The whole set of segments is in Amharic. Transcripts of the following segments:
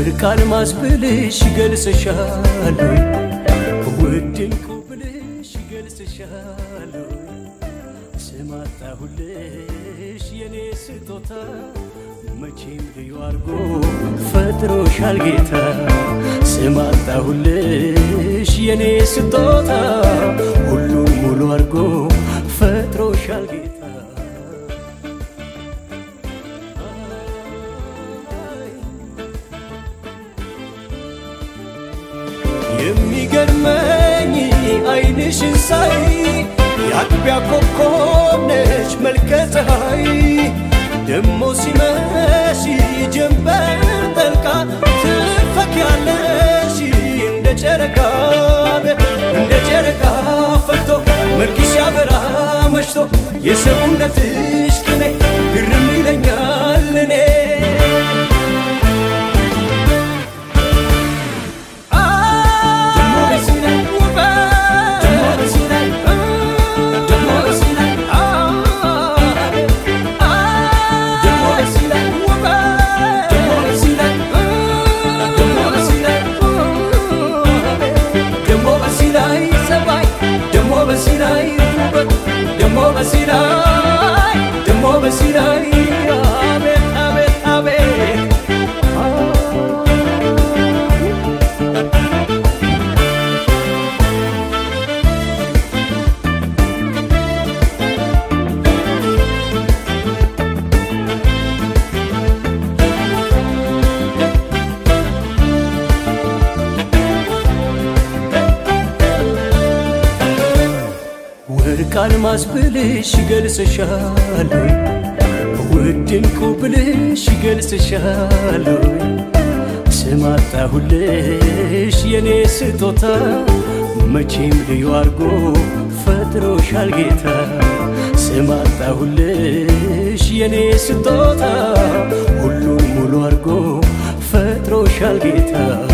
ወርቅ አልማዝ ብልሽ ይገልጽሻል ውድ ዕንቁ ብልሽ ይገልጽሻል ስም አጣሁልሽ የኔ ስጦታ መቼም ልዩ አርጎ ፈጥሮሻል ጌታ ስም አጣሁልሽ የኔ ስጦታ ሁሉን ሙሉ አርጎ ፈጥሮሻል ጌታ የሚገርመኝ አይንሽን ሳይ የአጥቢያ ኮከብ ነሽ መልከ ፀሐይ ደሞ ሲመሽ ጀንበር ጠልቃ ትፈኪያለሽ እንደ ጨረቃ እንደ ጨረቃ ፈክቶ መልክሽ ያበራ መሽቶ የሰውነትሽ ቅኔ ግርም ይለኛል እኔ ደሞ በሲናይ አቤት አቤት አቤት ወርቅ አልማዝ ብልሽ ይገልጽሻል ውድ ዕንቁ ብልሽ ይገልጽሻል ስም አጣሁልሽ የኔ ስጦታ መቼም ልዩ አርጎ ፈጥሮሻል ጌታ ስም አጣሁልሽ የኔ ስጦታ ሁሉን ሙሉ አርጎ ፈጥሮሻል ጌታ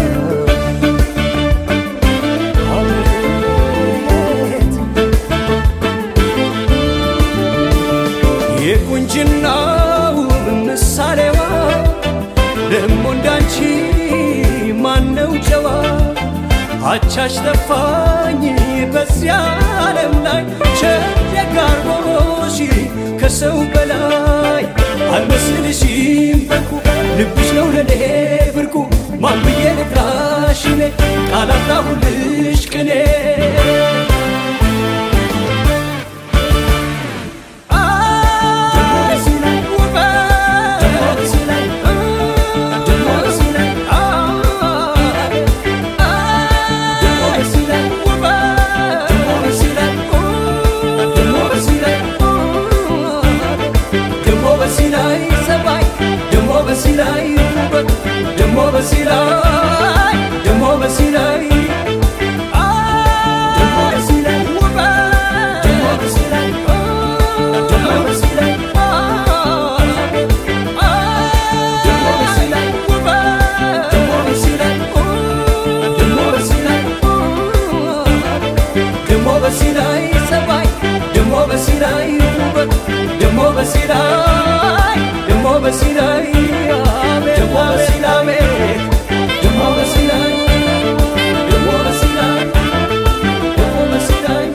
የቁንጅናው ምሳሌዋ ደሞ እንዳንቺ ማነው ጨዋ አቻሽ ጠፋኝ በዚያ ዓለም ላይ ቸደጋርቦሽ ከሰው በላይ አልመስልሽም በርኩ ልብሽ ነው ለኔ ብርቁ ማን ብዬ ልጥራሽ እኔ ቃላጣሁልሽ ቅኔ በሲላይ ውበት ደሞ በሲላይ ደሞ በሲላይ ደሞ በሲላይ ውበት ደሞ በሲላይ ደሞ በሲላይ ደሞ በሲላይ ውበት ደሞ በሲላይ ደሞ በሲላይ ደሞ በሲላይ ሰባይ ደሞ በሲላይ ውበት ደሞ በሲላይ ደሞ በሲላይ ደሞ በሲላይ ደሞ በሲላይ ደሞ በሲላይ ደሞ በሲላይ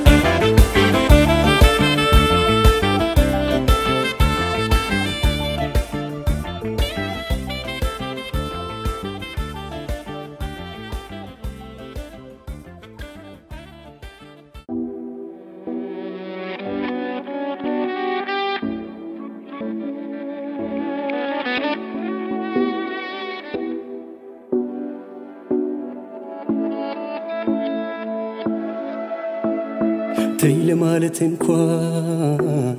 ተይ ለማለት እንኳን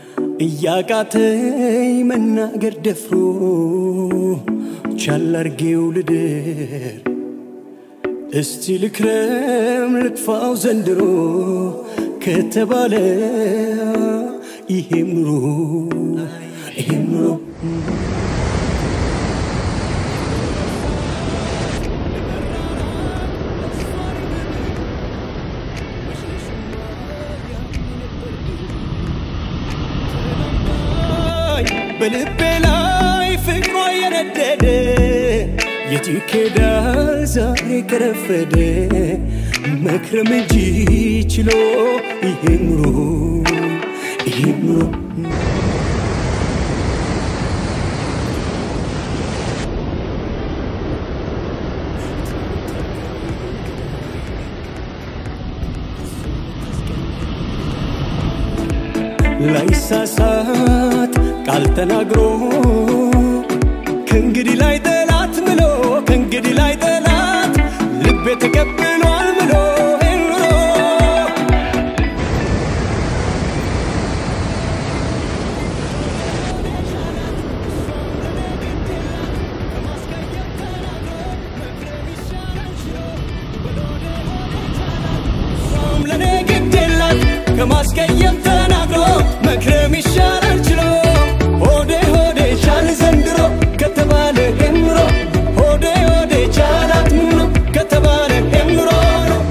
እያቃተኝ መናገር ደፍሮ ቻል አርጌው ልደር እስቲ ልክረም ልጥፋው ዘንድሮ ከተባለ ይሄም ኑሮ ይሄም ኑሮ በልቤ ላይ ፍቅሯ የነደደ የት ይኬዳል ዛሬ ከረፈደ መክረም እንጂ ችሎ ይሄ ኑሮ ይሄ ኑሮ ላይሳሳት ቃል ተናግሮ ከእንግዲህ ላይ ጠላት ምሎ ከእንግዲህ ላይ ጠላት ልቤ ተቀብሏል ምሎ ኑሮ ለኔ ግድ የላት ከማስቀየም ተናግሮ መክረም ይሻላል ችሎ ሆዴ ሆዴ ቻል ዘንድሮ ከተባለ ኑሮ ሆዴ ሆዴ ቻላት ምኖ ከተባለ ኑሮ ነው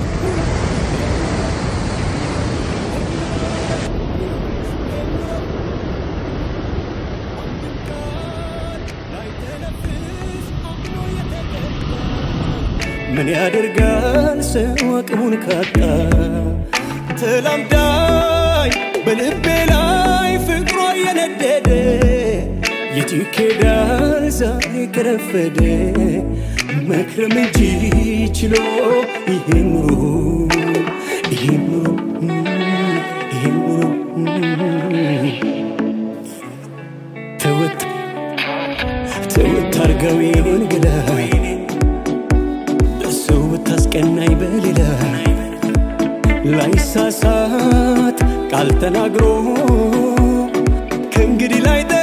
ምን ያደርጋል ሰው አቅሙን ካጣ ተላምዳኝ በልቤ ላይ ፍቅሯ የነደደ የት ይኬዳል ዛሬ ከረፈደ መክረም እንጂ ችሎ ይሄ ኑሮ ይሄ ኑሮ ይሄ ኑሮ ተወት ተወት አርገው የኔን ገላ ሰው ብታስቀናኝ በሌላ ላይሳሳት ቃል ተናግሮ ከእንግዲህ ላይ